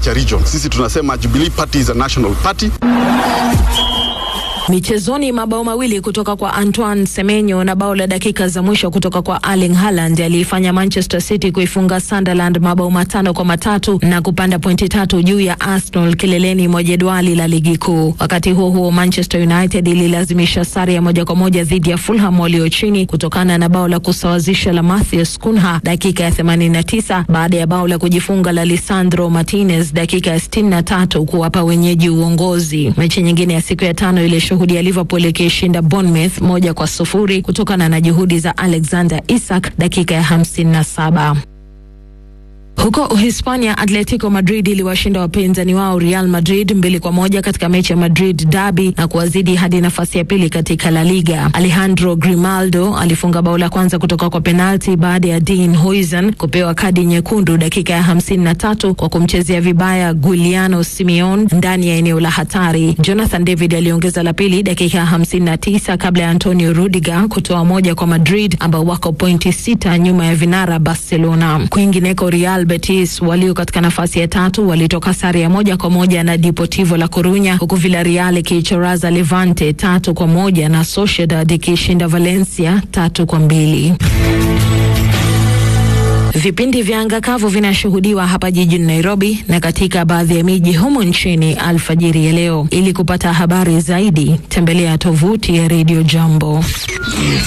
a region. Sisi tunasema Jubilee Party is a national party. Michezoni, mabao mawili kutoka kwa Antoine Semenyo na bao la dakika za mwisho kutoka kwa Erling Haaland aliifanya Manchester City kuifunga Sunderland mabao matano kwa matatu na kupanda pointi tatu juu ya Arsenal kileleni mwa jedwali la ligi kuu. Wakati huo huo, Manchester United ililazimisha sare ya moja kwa moja dhidi ya Fulham walio chini kutokana na bao la kusawazisha la Matheus Cunha dakika ya 89 baada ya bao la kujifunga la Lisandro Martinez dakika ya 63 kuwapa wenyeji uongozi. Mechi nyingine ya siku ya tano ile shuhudia Liverpool ikishinda Bournemouth moja kwa sufuri kutokana na juhudi za Alexander Isak dakika ya 57. Huko Uhispania, Atletico Madrid iliwashinda wapinzani wao Real Madrid mbili kwa moja katika mechi ya Madrid Derby na kuwazidi hadi nafasi ya pili katika La Liga. Alejandro Grimaldo alifunga bao la kwanza kutoka kwa penalti baada ya Dean Huijsen kupewa kadi nyekundu dakika ya hamsini na tatu kwa kumchezea vibaya Giuliano Simeone ndani ya eneo la hatari. Jonathan David aliongeza la pili dakika ya hamsini na tisa kabla ya Antonio Rudiger kutoa moja kwa Madrid ambao wako pointi sita nyuma ya vinara Barcelona. Kwingineko Real Betis walio katika nafasi ya tatu walitoka sare ya moja kwa moja na Deportivo La Corunya, huku Villarreal ikiichoraza Levante tatu kwa moja na Sociedad ikishinda Valencia tatu kwa mbili. Vipindi vya anga kavu vinashuhudiwa hapa jijini Nairobi na katika baadhi ya miji humu nchini alfajiri ya leo. Ili kupata habari zaidi, tembelea tovuti ya Radio Jambo.